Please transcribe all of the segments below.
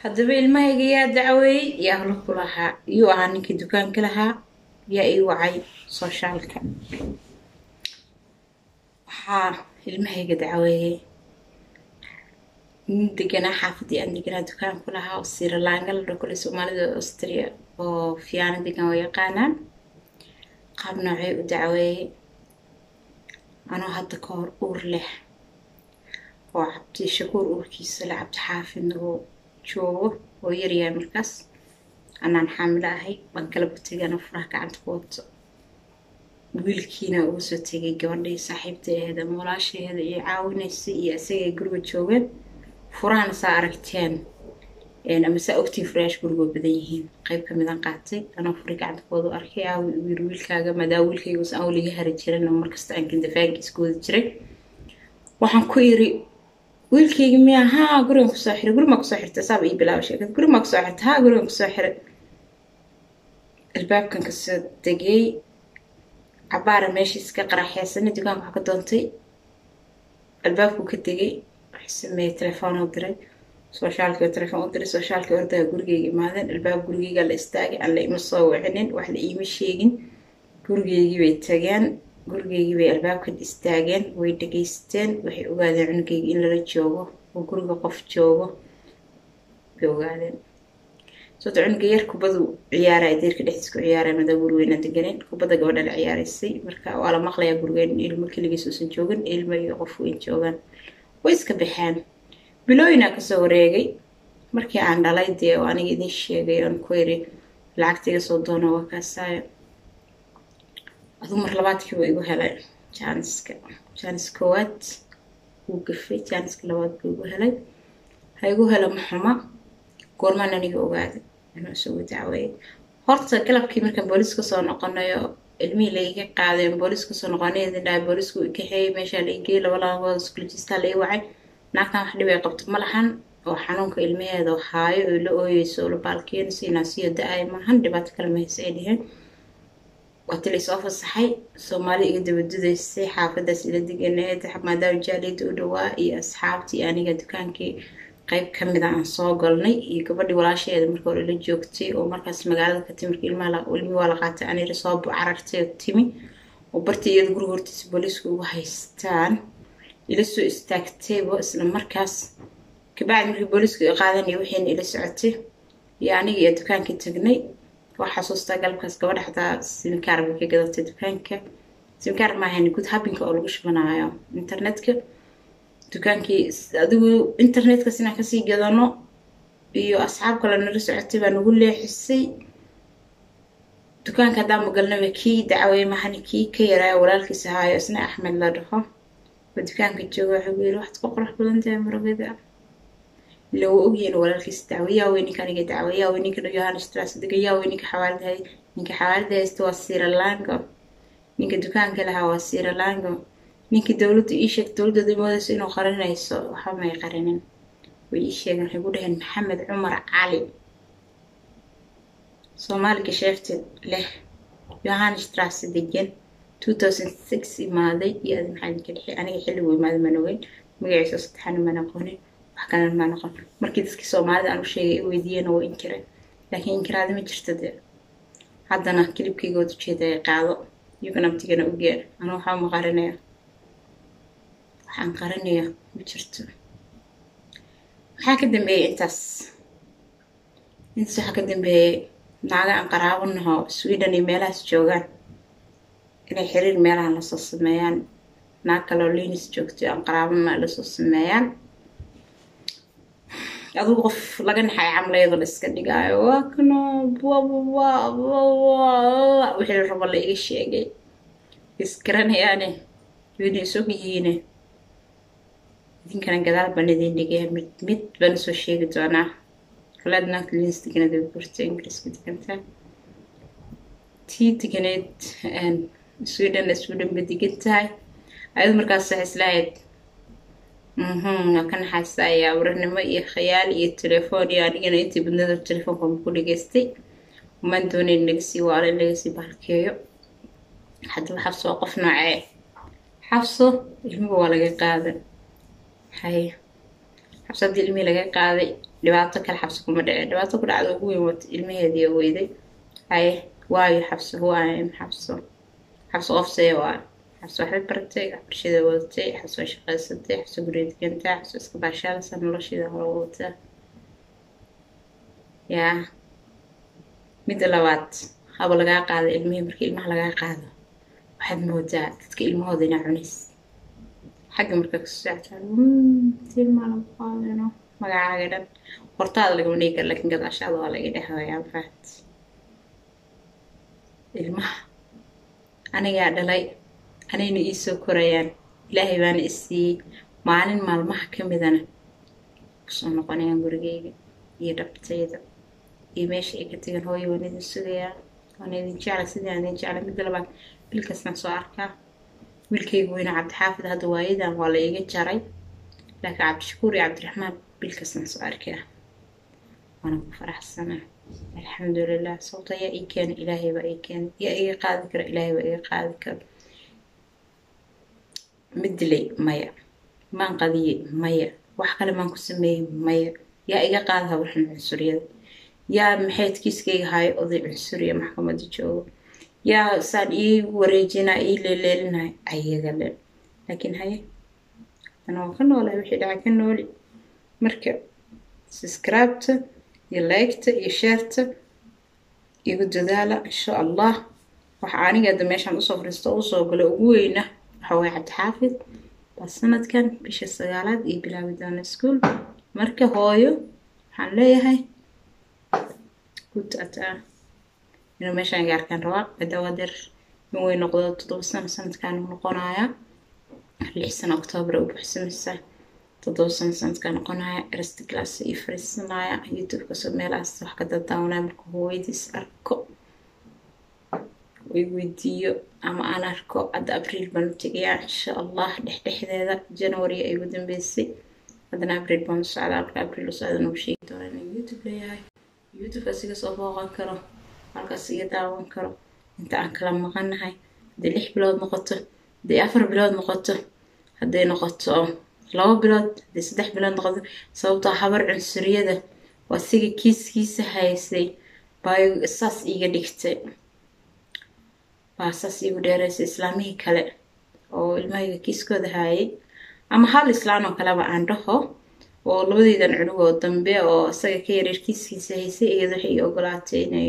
haddaba ilmahayga yaa dacweeyey yaa holo ku lahaa iyuu ahaa ninkii dukaanka lahaa yaa ii wacay soshaalka waxaa ilmahayga dacweeyey nin deganaa xaafadii aan deganaa dukaanku lahaa oo siralaanga la dhokole soomaalida austria oo fiyaano degan oo yaqaanaan qaab noocay u dacweeyey anoo hadda ka hor uur leh oo cabdi shakuur uurkiisa le cabdi xaafidna oo joogo oo yaryahay markaas anaan xaamilo ahay baan kala bategana furaha gacanta ku wato wiilkiina uga soo tegay gabadhii saaxiibtaeeda ama walaasheeda iyo caawinaysay iyo isagay guriga joogeen furahana saa aragteen ama saa ogtiin furayaasha gurigoo badan yihiin qayb kamidaan qaatay anoo furi gacanta koodu arkay aawi u yiri wiilkaaga maadaama wiilkayga usan awliga hari jirin oo markasta aan kindafaankiis ku wada jiray waxaan ku yiri wiilkayga miya haa gurigan kusoo xiray gurimaa kusoo xirtay saaba ii bilaaba sheekad gurimaa kusoo xirtay haa gurigan kusoo xiray albaabkan kasoo degay cabaara meeshiis ka qaraxeysana dukaanka wax ka doontay albaabkuu ka degay waxay sameeyey telefoon u diray soshaalkii oo telefoon u diray soshaalkii ordaga gurigeyga imaadeen albaab gurigeyga la istaagay aan la ima soo wicinin wax la iima sheegin gurigeygii bay tageen gurigeygii bay albaabkan istaageen way dhegaysteen waxay ogaadeen cunugeyga in lala joogo oo guriga qof joogo bay ogaadeen sababto cunuga yar kubadu ciyaaraya deerka dhexdiis ku ciyaaraya madaa guri weyna deganeen kubadda gabadha la ciyaaraysay marka waa la maqlayaa gurigeen ilmo keligiis uusan joogin ilmo iyo qof weyn joogaan way iska baxeen bilooyinaa kasoo wareegay markii aan dhalay dee oo aniga idiin sheegay oon ku iri lacagta iga soo doono waa kaasaayo aduu mar labaadkiiba igu helay jaaniska jaanis koowaad wuu gafay jaaniska labaad buu igu helay ha igu helo maxuma goormaan aniga ogaaday inuu isugu dacweeyay horta galabkii markaan booliis kasoo noqonayo ilmihii laiga qaaday booliis kasoo noqonay idin dhahay boolisku kaxeeyay meeshaa laigeyay laba labadood iskuulajistaa lai wacay naagtan wax dhib ay qabto ma lahan oo xanuunka ilmaheeda haayo oo la ooyeyso oo la baalkeenayso inaasiyo da-ay maahan dhibaato kale mahayse ay dheheen waati laysoo fasaxay soomaalida iga dabadudaysay xaafadaas ila deganeed maadaama jaaliyada u dhawaa iyo asxaabtii aniga dukaankii qayb kamida aan soo galnay iyo gabadhii walaasheeda marka hore la joogtay oo markaas magaalada ka timi marka ilmihii waa la qaatay anira soo carartay oo timi oo bartii iyada guriga hortiisa booliisku ugu haystaan ila soo istaagtaybo isla markaas kabacdi markii booliisku qaadanaya waxayna ila socotay iyo aniga iyo dukaankii tagnay waa xasuustaa galabkaas gabadha xataa simikaar bay ka gadatay dukaanka simikaar maahan gud habinka oo lagu shubanaayo internetka dukaankii adigu internetkas inaan kasii gadano iyo asxaab kale nala socotay baa nagu leexisay dukaanka haddaan magalnaba kii dacwey mahani kii ka yaraayo walaalkiis ahaayo isna axmed la dhaho oo dukaanka jooga waxuu yiri waxaad ku qurux badan tahay maragada ila waa ogyihiin walaalkiis dacwey yaa wey ninka aniga dacwey yaa wey ninka yohanes tras dega yaa wey ninka xawaalida hay ninka xawaalida haysta waa siralango ninka dukaanka lahaa waa siralango ninkii dowladda ii sheeg dowladooda moodayso inuu qarinayso waxba may qarinin way ii sheegeen waxay ku dhaheen maxamed cumar cali soomaali gasheefta leh yohanes tras degan two thousand six imaaday iyo adi maxaa idinka dhexi aniga xilligu imaaday maan ogeyn magaciisa saddexaana maan aqoonin wax kalena maan aqoon markii dadkii soomaalida aan u sheegay i weydiiyeen waa inkireen laakiin inkiraada ma jirto dee haddana kilibkaygood ujeeda ay qaado iyagana abtigana ogeen anuu waxaa ma qarinaya waxaan qarinaya ma jirto maxaa ka dambeeyey intaas intaas waxaa ka dambeeyey naaga aan qaraabanaho sweden iyo meelahaas joogaan inay xiriir meelahan lasoo sameeyaan naag kaloo linis joogto aan qaraabana lasoo sameeyaan adigu qof laga naxay camlayado la iska dhigaayo waa kano wixii rabo la iga sheegay isgaranayaane wayna isog yihiine idinkana gadaal baan idin dhigaya mid mid baan usoo sheegi doonaa kaleed naagta linis deganada gurta ingiriiska degantaa tii deganeed sweden sweden ba degan tahay ayadu markaas waxay islahayd waa ka naxaysta ayaa waranimo iyo khayaal iyo telefoon iyo anigana intii badnada telefoonka ku dhageystay maan doonayn laga sii waalo in laga sii bahalkeeyo haddaba xabso waa qof noocee xabso ilmiga waa laga qaaday haye xabso haddii ilmihii laga qaaday dhibaato kale xabso kuma dhicin dhibaato ku dhacda ugu weyn wata ilmaheedii weyday haye waayo xabso waayo xabso xabso qofsee waa xabso waxbay baratay waxbarashada wadatay xabso way shaqaysatay xabso guriga degantaa xabso iska baashaalasa nolosheeda hore wadataa yaa midda labaad haba lagaa qaado ilmihii markii ilmaha lagaa qaado waxaad moodaa dadka ilmahooda inaa cunays xagga markaa kasoo soctaan tilmaalaqaadino magacaaga dhan hortaada lagama dhigi kara lakin gadaashaada waa laga dhehayaan fahat ilmaha anigaa dhalay anayna iisoo korayaan ilaahay baana isiiyey maalin maalmaha ka midana kusoo noqonayaan gurigeyga iyo dhabtayda iyo meesha ay ka tegan hooyo waan idin sugayaa waan idin jecla sidaan idin jecla midda labaad bilkasnaan soo arkaa wiilkayga weyna cabdixaafid hadda waayadan waa la iga jaray laakiin cabdishakuur iyo cabdiraxmaan bilkasnaan soo arkaa waana ku faraxsanaa alxamdulilah sababta yaa ii keena ilaahay baa ii keena yaa iga qaadi kara ilaahay baa iga qaadi kara mid dilay maya maan qadiyey maya wax kale maan ku sameeyey maya yaa iga qaada hawrxan cunsuriyada yaa maxayd kiiskayga haayo oday cunsuriya maxkamada joogo yaa saan ii wareejinaa ii leeleelinahay ayaga le laakiin haye ana waa ka noolahay wixii dhaca ka nooli marka subscribeta iyo liketa iyo sheerta igu dadaala insha allah waxa aniga hadda meeshaan usoo fariisto usoo galo ugu weyna waxa waye cabdixaafid baa sanadkan bisha sagaalaad iyo bilaabi doona ischool marka hooyo waxaan leeyahay good ataa inuu meeshaan gaarkaan rabaa madawaadeer in way noqdo toddoba sano sanadkan noqonayaa lix sano octoobar u buxsamaysaa toddoba sano sanadkaa noqonaya ersta glass iyo fariisanaya youtube kasoo meelahaas wax ka dadaawanaya marka hooyadiis arko way weydiiyo ama aan arko hadda abriil baan u tegayaa insha allah dhexdhexdeeda january ay ugu dambeysay haddana abriil baan u socdaa marka abriil u socda nagu sheegi doona inuu youtube leeyahay youtubekaas iga soo booqan karo halkaas iga daawan karo inta aan kala maqanahay hadday lix bilood noqoto hadday afar bilood noqoto hadday noqoto laba bilood hadday saddex bilood noqoto sababtoo habar cunsuriyada waa siga kiiskiisa haysay baa saas iiga dhigtay baa saas iigu dheeraysay islaamihii kale oo ilmahayga kiiskooda haayay ama hal islaan oo kaleba aan dhaho oo labadeydan cunugoo dambe oo isaga ka yareer kiiskiisa haysay iyada waxay ii ogolaatay inay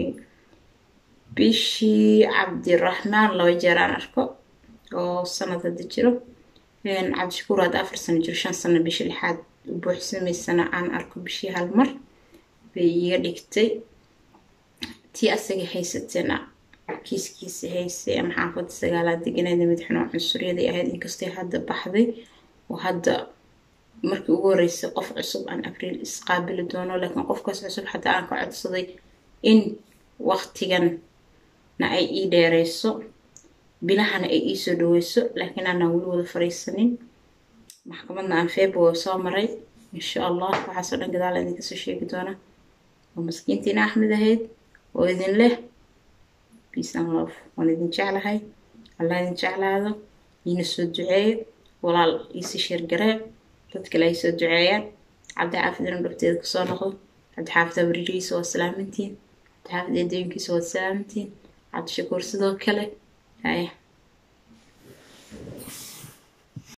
bishii cabdiraxmaan laba jeer aan arko oo sanad hadda jiro cabdishakuur hadda afar sano jiro shan sano bishii lixaad u buuxsamaysana aan arko bishii hal mar bay iiga dhigtay tii asaga haysatana kiiskiisa haysay ama xaafadda sagaalaad deganeeda madaxnoo cunsuryaday ahayd inkastay hadda baxday oo hadda markii ugu horeysay qof cusub aan abriil isqaabili doono laakiin qofkaas cusub xataa aan ka codsaday in waqtiganna ay ii dheereyso bilahana ay iisoo dhaweyso laakiin aanaan weli wada fariisanin maxkamadna aan february soo maray insha allah waxaasoo dhan gadaala idinkasoo sheegi doona oo maskiintiina axmed ahayd oo idin leh peace and love waan idin jeclahay allah idin jeclaado iina soo duceeyo walaal iisi sheergaree dad kale ay soo duceeyaan cabdixaafid inuu dhufteeda kusoo noqdo cabdixaafid abriirihiisa waa salaamantiin cabdixaafid eedooyinkiisa waa salaamantiin cabdishakuur sidoo kale haya